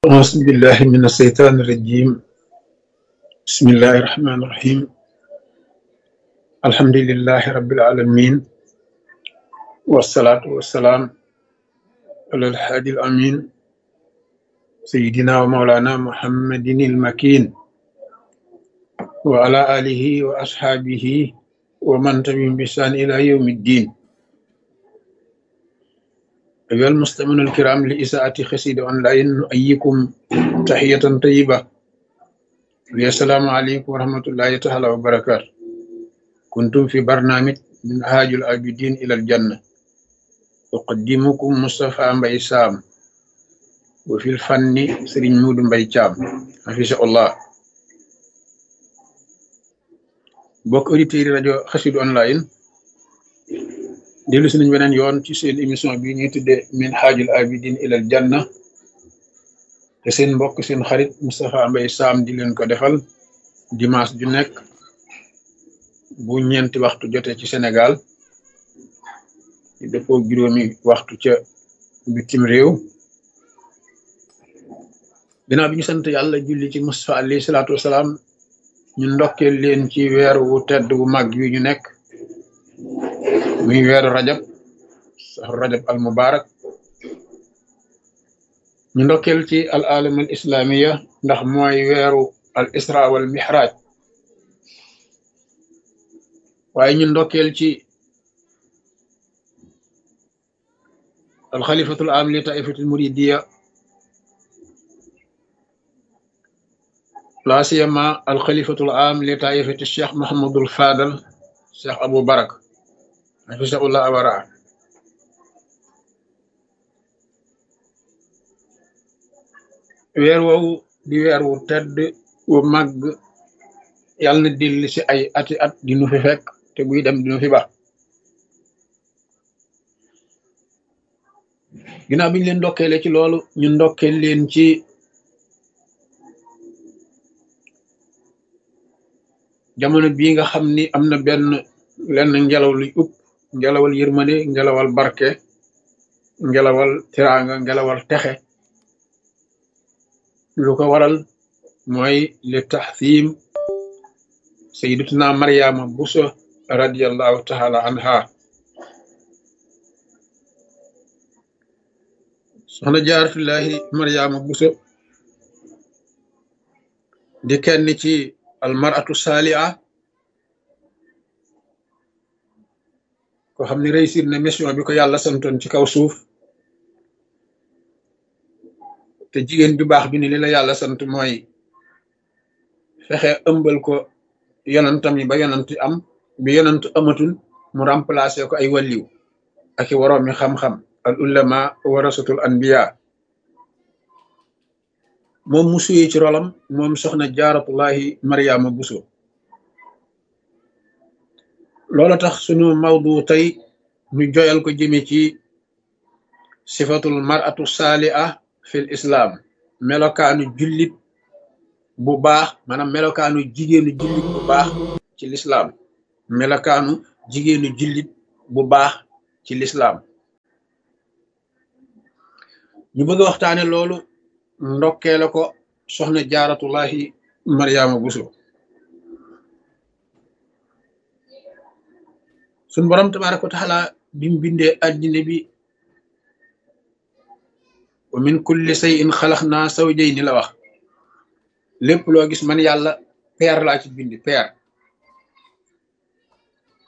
أعوذ بالله من الشيطان الرجيم بسم الله الرحمن الرحيم الحمد لله رب العالمين والصلاة والسلام على الحادي الأمين سيدنا ومولانا محمد المكين وعلى آله وأصحابه ومن تبعهم بإحسان إلى يوم الدين أيها المستمعون الكرام لإساءة خسيد أونلاين نؤيكم تحية طيبة السلام عليكم ورحمة الله تعالى وبركاته كنتم في برنامج من هاج العابدين إلى الجنة أقدمكم مصطفى مبي سام وفي الفن سرين مود مبي شام حفظه الله bokk auditeurs yi rajo xasidu online dellu si nañ beneen yoon ci seen émission bi ñuy tuddee min haajul abidin ilal janna te seen mbokk seen xarit Moustapha Mbaye Sam di leen ko defal dimanche ju nekk bu ñeenti waxtu jotee ci Sénégal di dëppoo juróomi waxtu ca bitim réew ginnaaw bi ñu sant yàlla julli ci Moustapha alayhi salaatu wasalaam ñu ndokkeel leen ci weer wu tedd wu mag wi ñu nekk muy weeru rajab saxru rajab al mubarak ñu ndokkeel ci al alam al islamiya ndax mooy weeru al isra wal mihraj waaye ñu ndokkeel ci al xalifatul am li taifatul muridiya la siyama al xalifatul am li taifati cheikh mahamadul fadal cheikh abou barak hafisahullah awara weer woowu di weer wu tedd wu màgg yàlla na dellu si ay ati at di nu fi fekk te buy dem di nu fi ba ginnaaw bi ñu leen ndokkeele ci loolu ñu ndokkeel leen ci jamono bii nga xam ni am na benn lenn ngelaw luy upp ngelawal yërmande ngelawal barke ngelawal tiraanga ngelawal texe lu ko waral mooy li taxsim sayidatuna mariama buso radiallahu taala anha soxna jaaratullahi mariama buso di kenn ci almaratu saaliha ko xam ne réussir na mission bi ko yàlla santoon ci kaw suuf te jigéen ju baax bi ni li la yàlla sant mooy fexe ëmbal ko yonantam yi ba yonant am bi yonant amatul mu remplacer ko ay wàlliw ak i waroom mi xam-xam al ulama warasatul anbiya moom mu suyee ci rolam moom soxna jaaratullahi mariama buso loola tax sunu mawdu tey ñu joyal ko jëme ci sifatul maratu saaliha fil islam melokaanu jullit bu baax maanaam melokaanu jigéenu jullit bu baax ci lislaam melokaanu jigéenu jullit bu baax ci lislaam ñu bëgg a waxtaane loolu ndokkee la ko soxna jaaratullahi mariama buso suñ borom tabaraka wa taala bi mu bindee addina bi wa min kulli shay'in xalaqnaa zawjayni la wax lépp loo gis man yàlla peer laa ci bindi peer